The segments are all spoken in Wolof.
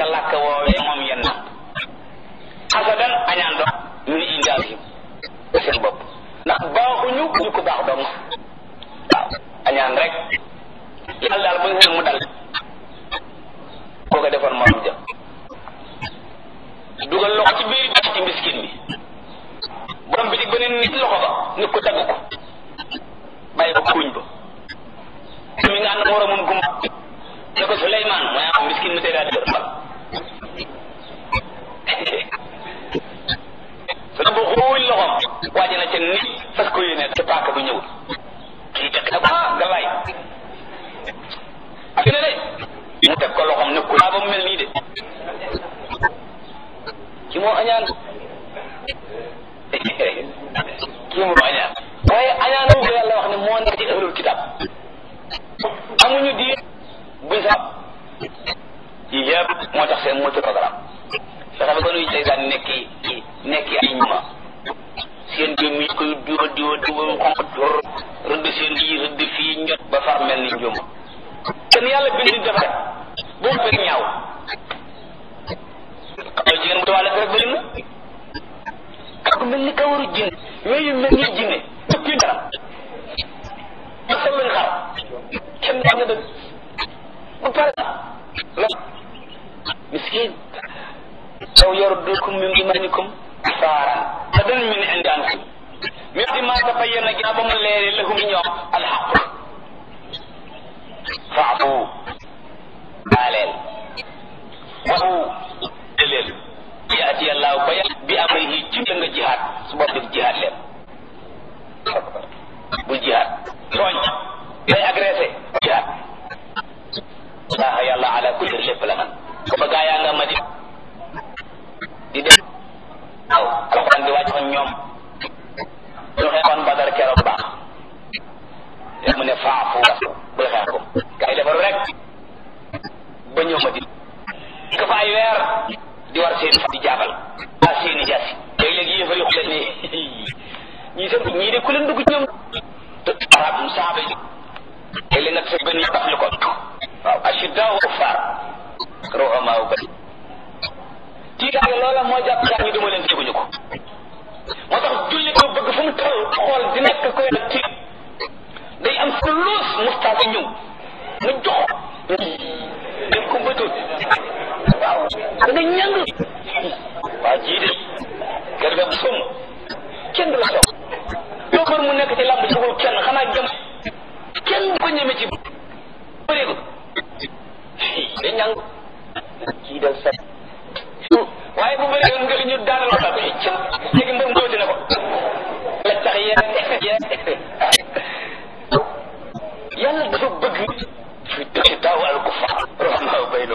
sa làkk woowee moom yenn na xasadan añaan dox min indaasihim seen bopp ndax baaxuñu ñu ko baax dong waaw añaan rek yàlla daal bu ñu mu dal koo ko defoon morom jëm dugal loxo ci biir ci miskin bi borom bi di beneen nit loxo ba nit ko dagg ko bàyyi ko kuuñ ba mi nga ànd moromun gumba ne ko Suleymaan mooy am miskin mi tey daa dëgër mbal su bu xuuñ loxom waaji na ca nit fas ko yéene ca paaka bu ñëwul kii teg na ko ah galaay ak ne de mu teg ko loxom ne ko ba mu mel nii de ki moo añaan kii moo añaan waaye añaan ko yàlla wax ne moo nekk ci ahlul kitab amuñu diir buy sax yii yëpp moo tax seen motu programme fexe ba ko nuy seytaan nekki nekki ay ñuma seen jëm yi koy diwa diwa diwa mu xonq tor rëdd seen yi rëdd fii njot ba far mel ni njuma kenn yàlla bind dafa rek boo fekk ñaaw xam jigéen mu tawaale rek bëri na ak mel ni kawaru jinne yooyu mel ni jinne tukki dara ak sa lañ xar kenn wax nga dëgg ba pare la miskin law yaruddukum min imanikum saaran adan min indi anfusihim min di ma tabayyana ginnaaw ba mu leere lahum ñoom alxaq faafu baaleel waxu leen yaati yàllaaw ba yàlla bi amrihi ci la nga jihaad su bopp def jihaad leen bul jihaad tooñ day agressé jihaad laaha yàlla ala kulli lépp la man ko ba gaa yaa nga ma di di def waaw alxuraan di wàcc ak ñoom ñu xeexoon badar keroog baax yaa mu ne faafu bul xeex ko gaa yi defaru rek ba ñëw ma di ka fa ay weer di war seen di jaabal a seeni jaasi léeg-léeg yéefar yi xule ni ñii seen ñii de ku leen dugg ci ñoom arab saaba yi léeg-léeg nga tase benn daf li ko waaw ashidda wa kuffar ruhamaa wu bari tiitaange loola moo jàpp gaa ñi duma leen teguñu ko moo tax julli ko bëgg fu mu toll xool di nekk koy nag tiit day am fu luus mustaasa ñëw mu jox def ko bëtul waaw da nga ñàng waa jii de kër ga som kenn du la soog loo kër mu nekk ci làmb jugul kenn xanaa jëm kenn du ko ñeme ci bëreegu da ñàng kii del sa waaye bu bëree nga ñu daanal ko daal ci léegi mbër mbóoti na ko la tax yee yàlla dafa bëgg fi dëkk daaw al kufaar rahmaa bayno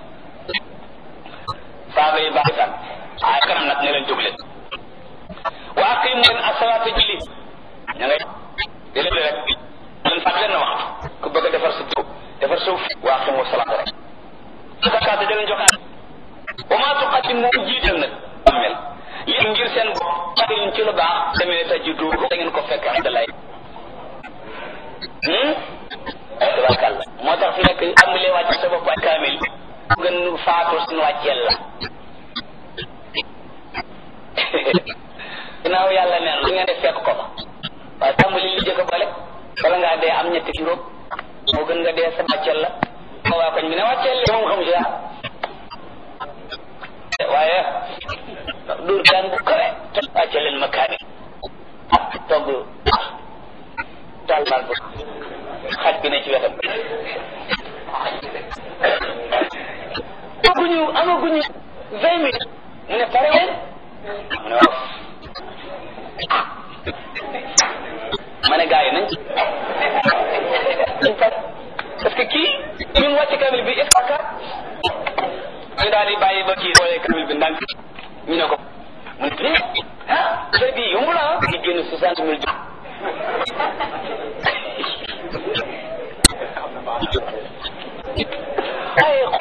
saaba yi baax san ay kanam nag ne leen jóg leen wa aqimu leen asalaata julli ña ngay di leen rek leen fàtt leen na waxtu ku bëgg a defar sa tur defar suuf wa aqimu salaata rek zakaata da leen joxe wa maa tuqaddimu jiital nag mel li ngir seen bopp xarin ci lu baax demee tajidu da ngeen ko fekk indalay tabarkàlla moo tax fi nekk tàmbalee wàcc sa bopp ay kaamil gën faatu suñu wàcceel la ginnaaw yàlla neen lu ngeen def fekk ko fa waaye tàmbali li jëkk boole bala ngaa dee am ñetti juróom moo gën nga dee sa wàcceel la ma waa koñ bi ne wàcceel li moom xamu si dara waaye dóor daan bu kawe wàcceel leen ma kaamil togg taal baal bu xaj bi ne ci wetam amaguñu amaguñu vingt minutes mu ne pare leen mu ne waaw ma ne gars yi nañ nañ pare parce que kii ñun wàcc kamil bi est-ce que ñu daal di bàyyi ba kii xoolee kamil bi ndànk ñu ne ko mu ne ah affaire bi yomb la ah di génn soixante mille jox ay